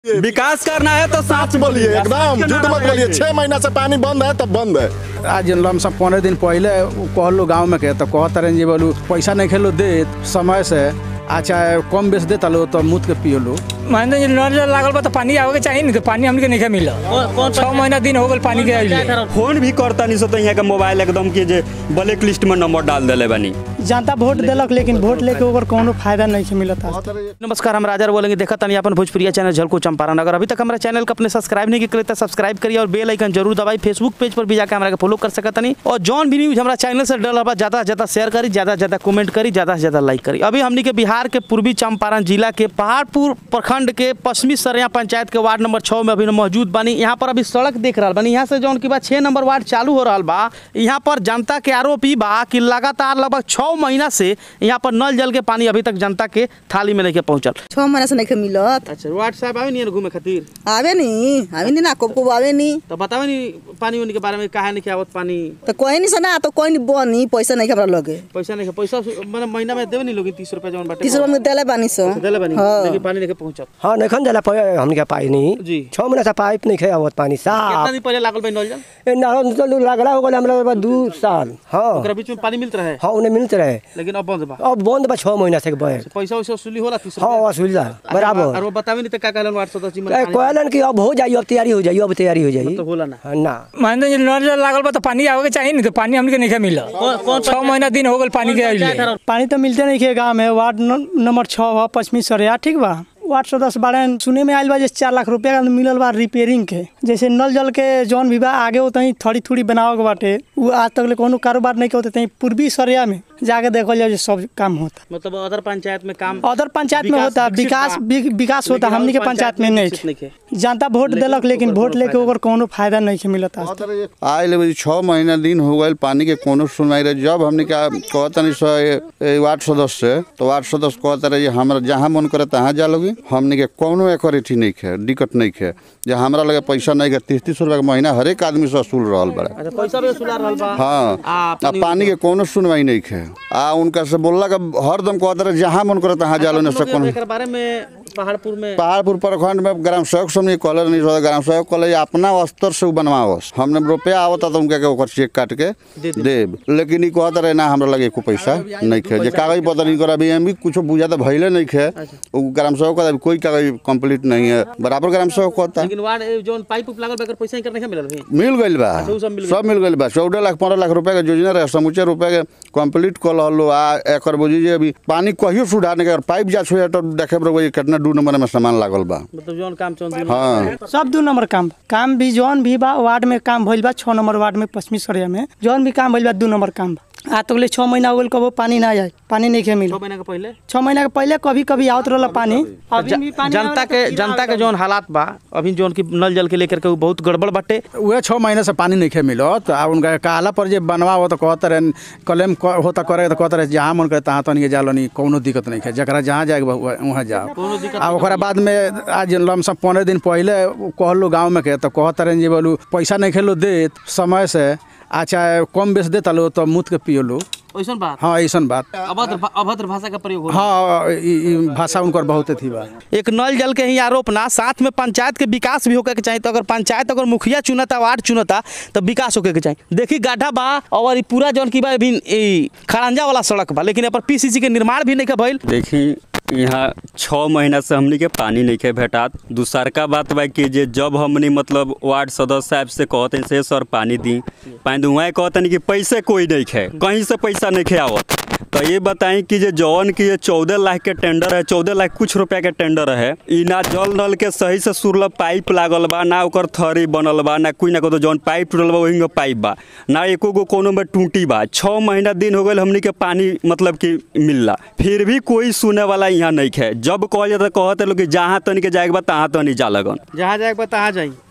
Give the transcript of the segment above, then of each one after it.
विकास करना है तो साथ बोलिए एकदम झूठ मत बोलिए छह महीना से पानी बंद है तब बंद है आज लमसम पंद्रह दिन पहले उ कहलो गाँव में के तो कहत रहे जी बोलू पैसा नहीं खेलो दे समय से अच्छा कम बेच देता लो तो मुँह के पियलो मान जी नल जल लागल बा तो पानी आवे के चाहिए नहीं तो पानी हमके नहीं मिला छह महीना दिन हो गल पानी के आइले फोन भी करता नहीं सोता यहाँ के मोबाइल एकदम के जे ब्लैक लिस्ट में नंबर डाल देले बानी जनता वोट देलक लेकिन वोट लेके ओकर कोनो फायदा नहीं मिलता नमस्कार हम राजा बोलेंगे देखा तनी अपन भोजपुरिया चैनल झलको चंपारण अगर अभी तक हमारा चैनल को अपने सब्सक्राइब नहीं किए तो सब्सक्राइब करिए और बेल आइकन जरूर दबाई फेसबुक पेज पर भी जाकर हमारा फॉलो कर सकत तनी और जौन भी न्यूज हमारा चैनल से डल बा ज्यादा से ज्यादा शेयर करी ज्यादा से ज्यादा कमेंट करी ज्यादा से ज्यादा लाइक करी अभी हमनी के बिहार के पूर्वी चंपारण जिला के पहाड़पुर प्रखंड के पश्चिमी सरिया पंचायत के वार्ड नंबर छः में अभी मौजूद बानी यहाँ पर अभी सड़क देख रहा बानी यहाँ से जौन की बात छः नंबर वार्ड चालू हो रहा बा यहाँ पर जनता के आरोप ई बा कि लगातार लगभग छः महीना से यहाँ पर नल जल के पानी अभी तक जनता के थाली में नहीं पहुँचल छः महीना से नहीं मिलत अच्छा वार्ड साहब आवे नहीं घूमे खातिर आवे नहीं आवे नहीं ना कब कब आवे नहीं तो बतावे नहीं पानी उनी के बारे में काहे नहीं आवत पानी तो कोई नहीं सुना तो कोई नहीं बनी पैसा नहीं हमरा लगे पैसा नहीं पैसा मतलब महीना में देवे नहीं लोग तीस रुपया जौन बाटे तीस रुपया में देले बानी सो देले बानी हाँ। लेकिन पानी नहीं पहुंचत हाँ नहीं दिला पे हमने पानी जी। छः महीना से पाइप नहीं खे आवत पानी कितना साफ दिन पहले लागल भाई नल जल ए ना तो लगला हो गया हमरा दू साल हाँ ओकरा बीच में पानी मिलत रहे हाँ उन्हें मिलते रहे लेकिन अब बंद बा अब बंद बा छः महीना से बहे पैसा वैसा वसूली होला तीस हाँ रुपया असुविधा और बराबर वो बतावे नहीं तो का कहलन वार्ड सदस्य जी ए, मतलब कहलन कि अब हो जाई अब तैयारी हो जाई अब तैयारी हो जाई तो होला ना हाँ, ना मान जी नल जल लागल बा तो पानी आवे के चाहिए नहीं तो पानी हमके नहीं मिला छह महीना दिन हो गल पानी के आइले पानी तो मिलते नहीं के गाँव में वार्ड न- नंबर छः बा पश्चिमी सरिया ठीक बा वार्ड सदस्य बारे सुने में आयल बा जैसे चार लाख रुपया का मिलल बा रिपेयरिंग के जैसे नल जल के जौन भी बा आगे उतनी थोड़ी थोड़ी बनावे के बाटे वो आज तक ले कोनो कारोबार नहीं के होते तहीं पूर्वी सरिया में जाके देखल जाए जे सब काम होता मतलब अदर पंचायत में काम अदर पंचायत में विकास होता विकसित विकास बा। वि- विकास होता लेकिन हमनी के और पंचायत में विकसित नहीं नहीं है। जनता वोट देलक लेकिन वोट लेके ओकर कोनो फायदा नहीं मिलता आए ले छः महीना दिन हो गए पानी के कोनो सुनवाई रहे जब हमने का कहतनी सो ए- ए वार्ड सदस्य से तो वार्ड सदस्य कहता रहे हमरा जहाँ मन करे तहाँ जा लोगी हमने के कोनो एकर अथी नहीं खे दिक्कत नहीं खे जे हमरा लगे पैसा नहीं के तीस तीस रुपया के महीना हरेक आदमी से वसूल रहल बड़ा अच्छा पैसा भी वसूला रहल बा हाँ आ, आ पानी के कोनो सुनवाई नहीं खे आ उनका से बोलला का हरदम कहता रहे जहाँ मन करे तहाँ जा लो न से लोग कोनो एकर बारे में पहाड़पुर में पहाड़पुर प्रखंड में ग्राम सेवक समझ कॉलर नहीं रहा ग्राम सेवक कॉलेज अपना स्तर से उ बनवावस हमने रुपया आवता तो उनके के ओकर चेक काट के देब लेकिन ई कहत रहे ना हमरा लगे एको पैसा नहीं खे जे कागज पत्र नहीं करा अभी हम भी कुछ बुझा तो भइले नहीं खे उ ग्राम सेवक कहता कोई कागज कंप्लीट नहीं है बराबर ग्राम सेवक कहता लेकिन वार्ड ए, जौन पाइप उप लागल बा एकर पैसा नहीं मिलल भाई मिल गइल बा उ सब मिल सब मिल गइल बा चौदह लाख पंद्रह लाख रुपया के योजना रहे समूचे रुपया के कंप्लीट कल हलो आ एकर बुझी जे अभी पानी कहियो सुधारने के पाइप जा छो तो देखे बरबो कितना दू नंबर में सामान लागल बा मतलब जौन काम चौन हाँ सब दू नंबर काम बा। काम भी जौन भी बा वार्ड में काम भइल बा छः नंबर वार्ड में पश्चिमी सरिया में जौन भी काम भइल बा दू नंबर काम बा आज तक ले छः महीना हो गल कबो पानी ना जाए पानी नहीं के मिल छह महीना के पहले छः महीना के पहले कभी कभी आवत रहला पानी अभी भी पानी जनता आवेला के तो जनता के जौन हालात बा अभी जौन की नल जल के लेकर के उ बहुत गड़बड़ बाटे उहे छः महीने से पानी नहीं खे मिलत आ उनका कहला पर जे बनवा हो तो कहते रहे कलेम क- होता करे तो कहते रहे जहाँ मन करे तहाँ तनिए जा लो नहीं कोनो दिक्कत नहीं है जरा जहाँ जाए वहाँ जाओ आ ओकरा बाद में आज लमसम पंद्रह दिन पहले उ कहलो गाँव में के तो कहते रहे जे बोलू पैसा नहीं खेलो दे समय से अच्छा कम बेच देता लो तो मुँह के पियो लो वैसन बात हाँ ऐसन बात अभद्र भा- अभद्र भाषा का प्रयोग हो हाँ ई ई भाषा उनकर बहुत थी बा एक नल जल के ही आरोप ना साथ में पंचायत के विकास भी होके के चाहिए तो अगर पंचायत अगर मुखिया चुनता वार्ड चुनता तो विकास होके के चाहिए देखी गाढ़ा बा और ई पूरा जौन की बा अभी ई खड़ंजा वाला सड़क बा लेकिन यहाँ पर पीसीसी के निर्माण भी नहीं के भइल देखी यहाँ छः महीना से हमनी के पानी नहीं के भेटात दूसरका बात बा कि जे जब हमनी मतलब वार्ड सदस्य साहब से कहते से सर पानी दी पानी दी वहाँ कहते कि पैसे कोई नहीं खे कहीं से पैसा नहीं खे आवत तो ये बताई कि जे जौन की ये चौदह लाख के टेंडर है चौदह लाख कुछ रुपया के टेंडर है ई ना जल नल के सही से सुरल पाइप लागल बा ना ओकर थरी बनल बा ना कोई ना कोई जौन पाइप टूटल बा वही में पाइप बा ना एको गो कोनो में टूटी बा छः महीना दिन हो गए हमनी के पानी मतलब कि मिलला फिर भी कोई सुने वाला यहाँ नहीं है जब कहल जाता कहते लोग कि जहाँ तनी के जाएके बा तहाँ तनी जा लगन जहाँ जाए बा तहाँ जाई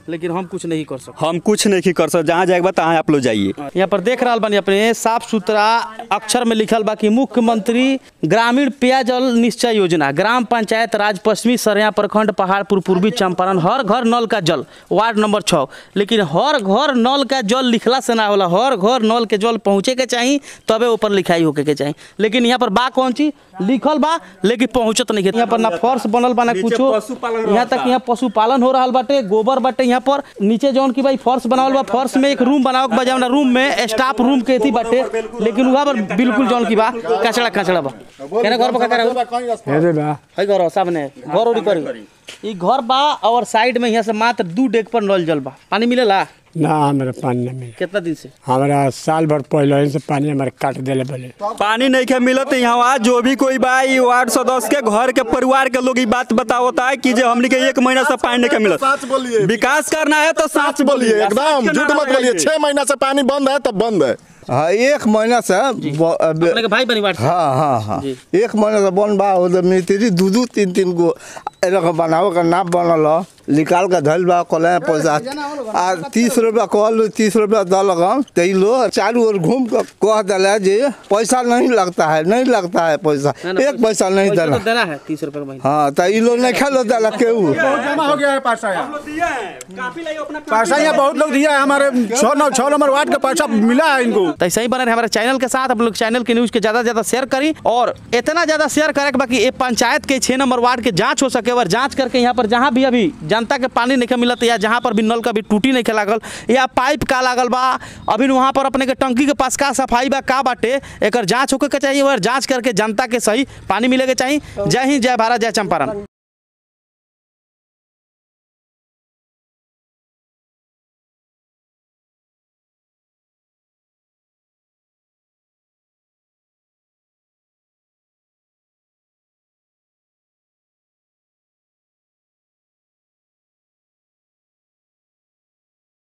लेकिन हम कुछ नहीं कर सकते हम कुछ नहीं कर सकते जहाँ जाएगा तहाँ आप लोग जाइए यहाँ पर देख रहा बानी अपने साफ सुथरा अक्षर में लिखल बा कि मुख्यमंत्री ग्रामीण पेयजल निश्चय योजना ग्राम पंचायत राज पश्चिमी सरया प्रखंड पहाड़पुर पूर्वी चंपारण हर घर नल का जल वार्ड नंबर छः लेकिन हर घर नल का जल लिखला से ना होला हर घर नल के जल पहुँचे के चाहिए तबे ऊपर लिखाई होके के चाहिए लेकिन यहाँ पर बा कौन चीज लिखल बा लेकिन पहुँचत नहीं है यहाँ पर ना फर्श बनल बा ना कुछो यहाँ तक यहाँ पशुपालन हो रहा बाटे गोबर बाटे यहाँ पर नीचे जौन की भाई फर्श बनावल बा फर्श में एक रूम बनावल बा जौन रूम में स्टाफ रूम के थी बाटे लेकिन वहाँ पर बिल्कुल जौन की बा कचड़ा कचड़ा बा केना घर पर कचड़ा हो हेरे बा है घर हो सामने घर उड़ी करी ई घर बा और साइड में यहाँ से मात्र दू डेग पर नल जल बा पानी मिलेला ना हमरा पानी ना मिले कितना दिन से हमरा साल भर पहले ही से पानी हमारे काट देले बोले पानी नहीं के मिलत यहाँ जो भी कोई बा ई वार्ड सदस्य के घर के परिवार के लोग ई बात बतावता है कि जे हमनी के एक महीना से पानी नहीं के मिलत सच बोलिए विकास करना है तो सच सच बोलिए एकदम झूठ मत बोलिए छह महीना से पानी बंद है तब बंद है हाँ एक महीना से ब- अब- अपने के भाई बनी बात हाँ हाँ हाँ जी। एक महीना से बन बा उधर मिस्त्री दू दू तीन तीन गो एरक बनावे का नाप बनल ह। निकाल के धइल बा कल पैसा आ तीस रुपया कहल तीस रुपया दलक हम तै लो चारू ओर घूम के कह दिला जे पैसा नहीं लगता है नहीं लगता है पैसा एक पैसा नहीं पैसा देना तो देना है तीस रुपए का महीना हाँ तो ई लोग नहीं खेलो दिला केहू जमा हो गया है पैसा यहाँ पैसा यहाँ बहुत लोग दिया है हमारे छः नौ छः नंबर वार्ड का पैसा मिला है इनको तो ऐसे ही बने रहे हमारे चैनल के साथ आप लोग चैनल के न्यूज के ज्यादा से ज्यादा शेयर करी और इतना ज्यादा शेयर करे कि बाकी ये पंचायत के छह नंबर वार्ड के जांच हो सके और जांच करके यहाँ पर जहाँ भी अभी जनता के पानी नहीं मिलत या जहाँ पर भी नल का भी टूटी नहीं लागल या पाइप का लागल बा अभी वहाँ पर अपने के टंकी के पास का सफाई बा का बाटे एक जांच होके के चाहिए और जांच करके जनता के सही पानी मिले के चाहिए जय हिंद जय भारत जय चंपारण